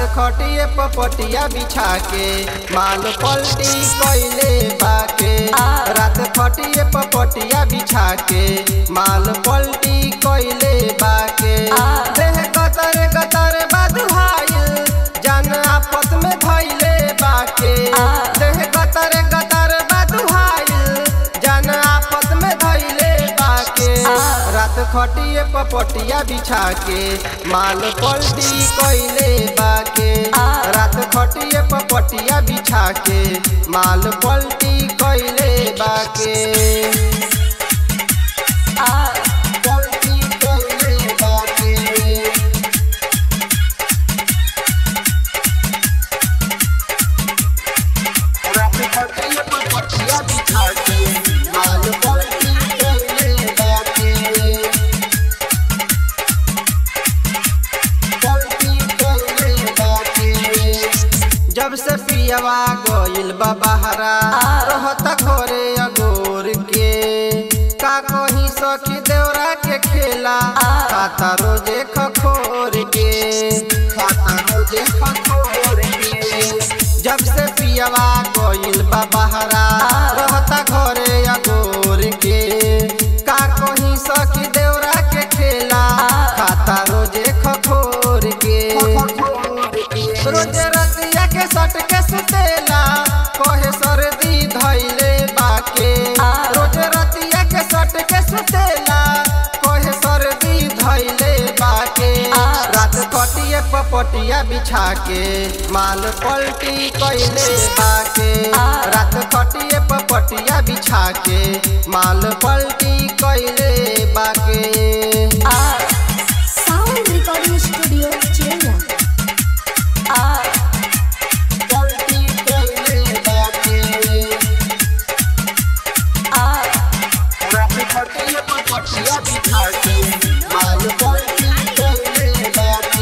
खटिए पपटिया बिछा के माल पलटी कैले बाके रात खटिए पपटिया बिछा के माल पलटी कैले बाके देह गतर गतर बदहाइल जान आपस में धैले बाके देह गतर गतर बदहाइल जान आपस में धैले बाके रात खटिए पपटिया बिछा के माल पलटी कैले बाके रात खटिए पपटिया बिछा के माल पलटी कैले बाके पलटी कैले बाके रात खटिए पपटिया बिछा के माल पलटी कैले बाके जब से पियवा गइल बा बहरा रहता घरे अगोर के का कहीं सखी देवरा के खेला खाता रोजे खखोर के खाता रोजे खखोर के जब से पियवा गइल बा बहरा रहता घरे अगोर के का कहीं सखी देवरा के खेला खाता रोजे खखोर के रोज रतिया के सट के सुतेला कहे सर्दी धैले बाके रोज रतिया के सट के सुतेला कहे सर्दी धैले बाके रात कटिए पपटिया बिछा के माल पलटी कैले बाके रात कटिए पपटिया बिछा के माल पलटी कैले बाके साउंड रिकॉर्डिंग स्टूडियो चेन्नई पलटी कैले बाके रात खटिए पपटिया बिछा के माल पलटी कैले बाके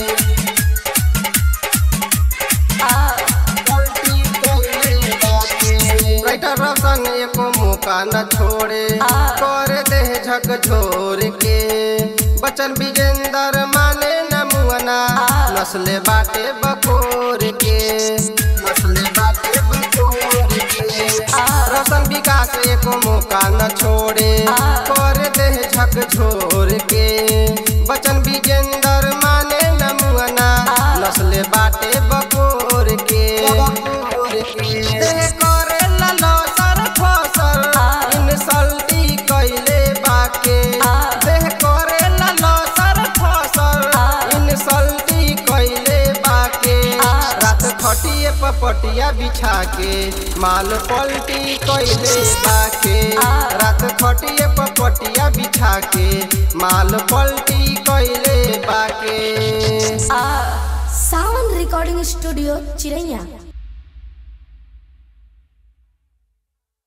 पलटी कैले बाके राइटर रोशन एको मौका न छोड़े कर दे झक झोर के बचन विजेंदर माने न मुअना नस्ले बाटे बकोर के नस्ले बाटे बकोर के रोशन विकास एको मौका न छोड़े कर दे झक झोर के बचन विजेंदर माने न मुअना नस्ले बाटे बकोर के देह करे ललो सर फसर इंसल्टी कैले बाके देह करे ललो सर फसर इंसल्टी कैले बाके रात खटिए पपटिया बिछा के माल पलटी कैले बाके रात खटिए पपटिया बिछा के माल पलटी कैले बाके साउंड रिकॉर्डिंग स्टूडियो चिरैया